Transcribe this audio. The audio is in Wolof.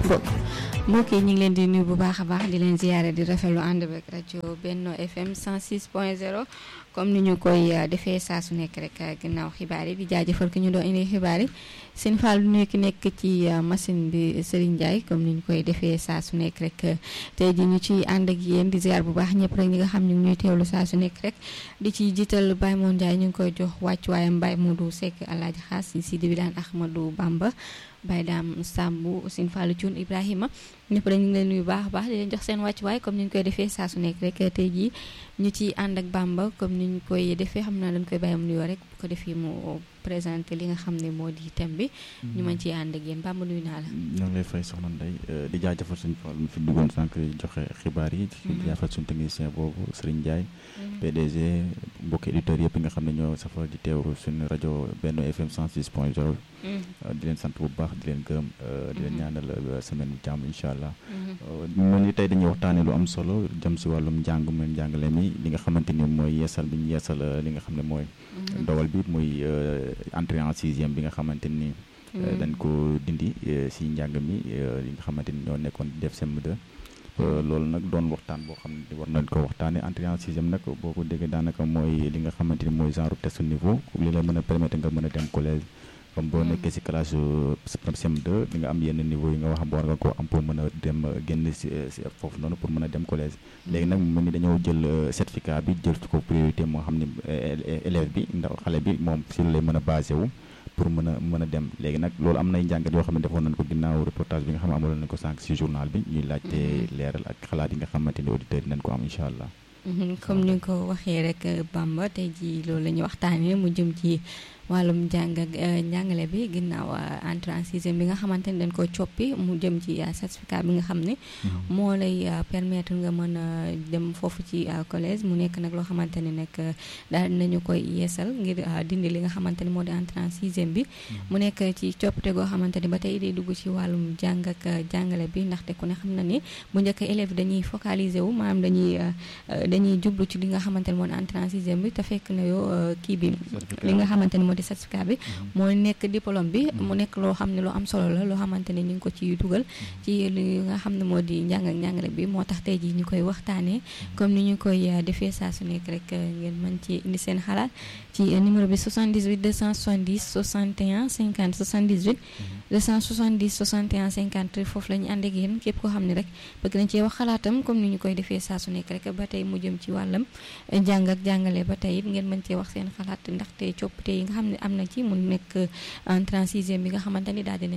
mbokk yi ñu ngi leen di nuyu bu baax a baax di leen ziyaare di rafetlu ànd beeg rajo Benno FM 106.0 comme ni ñu koy defee saa su nekk rek ginnaaw xibaar yi di jaajëfal ki ñu doon indi xibaar yi seen Fall nuyu ki nekk ci machine bi Serigne Ndiaye comme ni ñu koy defee saa su nekk rek tey ji ñu ci ànd ak yéen di ziar bu baax ñëpp rek ñi nga xam ñu ngi ñuy teewlu saa su nekk rek di ci jiital Baye Moon Ndiaye ñu ngi koy jox wàccuwaayam Baye Modou Seck Alaaji Xaas si di bilaan Ahmadou Bamba Baye Daam Sambu Sine Fallou Thioune Ibrahima ñëpp rek ñu ngi leen nuyu baax a baax di leen jox seen wàccuwaay comme ni ñu koy defee saa su nekk rek tey jii ñu ci ànd ak Bamba comme ni ñu koy defee xam naa dañ koy bàyyi mu nuyoo rek bu ko defee mu présenté li nga xam ne moo di thème bi ñu mën ci ànd ak yéen Bamba nuyu naa la ñoo ngi lay fay soxna Ndeye di jaajëfal suñu Fall mi fi duggoon sànq joxe xibaar yi di jaajëfal suñu technicien boobu Serigne Ndiaye PDG mbokki éditeurs yëpp nga xam ne ñoo safar di teewlu suñu rajo Benno FM 106 point 0 di leen sant bu baax di leen gërëm di leen ñaanal semaine bu jàmm incha allah mel ni tey dañuy waxtaanee lu am solo jëm si wàllum njàng mu njàngale mi li nga xamante ni mooy yeesal bi ñu yeesal li nga xam ne mooy dogal bi muy entrée en sixième bi nga xamante ni dañ ko dindi si njàng mi li nga xamante ni ñoo nekkoon def CM2 loolu nag doon waxtaan boo xam ne war nañ ko waxtaanee entrée en sixième nag boo ko déggee daanaka mooy li nga xamante ni mooy genre test niveau li la mën a permettre nga mën a dem collège comme boo nekkee si classe CM2 di nga am yenn niveau yi nga wax war nga ko am pour mën a dem génn si foofu noonu pour mën a dem collège léegi nag mu mel ni dañoo jël certificat bi jël ko priorité moo xam ne élève bi ndax xale bi moom si lay mën a basé wu pour mën a mën a dem léegi nag loolu am nay njàngat yoo xam ne defoon nañ ko ginnaaw reportage bi nga xam ne amaloon nañ ko sànq si journal bi ñuy laajte leeral ak xalaat yi nga xamante ni auditeurs yi nañ ko am incha allah comme ni nga ko waxee rek Bamba tey ji loolu la ñuy waxtaanee mu jëm ci wàllum jàng ak njàngale bi ginnaaw entrée en sixième bi nga xamante ni dañ ko coppi mu jëm ci certificat bi nga xam ne moo lay permettre nga mën a dem foofu ci collège mu nekk nag loo xamante ni nag daal nañu koy yeesal ngir dindi li nga xamante ni moo di entrée en sixième bi mu nekk ci coppite goo xamante ni ba tey day dugg ci wàllum jàng ak jàngale bi ndaxte ku ne xam na ni bu njëkk élèves dañuy focaliser wu maanaam dañuy dañuy jublu ci li nga xamante ni moo di entrée en sixième bi te fekk na yow kii bi li nga xamante ni moo di certificat bi moo nekk diplôme bi mu nekk loo xam ne lu am solo la loo xamante ne ñu ngi ko ci dugal ci li nga xam ne moo di njàng ak njàngale bi moo tax tey jii ñu koy waxtaanee comme ni ñu koy defee saa su nekk rek ngeen mën ci indi seen xalaat ci numéro bi 78 270 61 50 78 270 61 50 foofu la ñu ànd ak yéen képp koo xam ne rek bëgg nañ cee wax xalaatam comme ni ñu koy defee saa su nekk rek ba tey mu jëm ci wàllam jàng ak jàngale ba tey it ngeen mën cee wax seen xalaat ndaxte coppite yi nga xam ne am na ci mu nekk en 36e bi nga xamante ni daal dinañ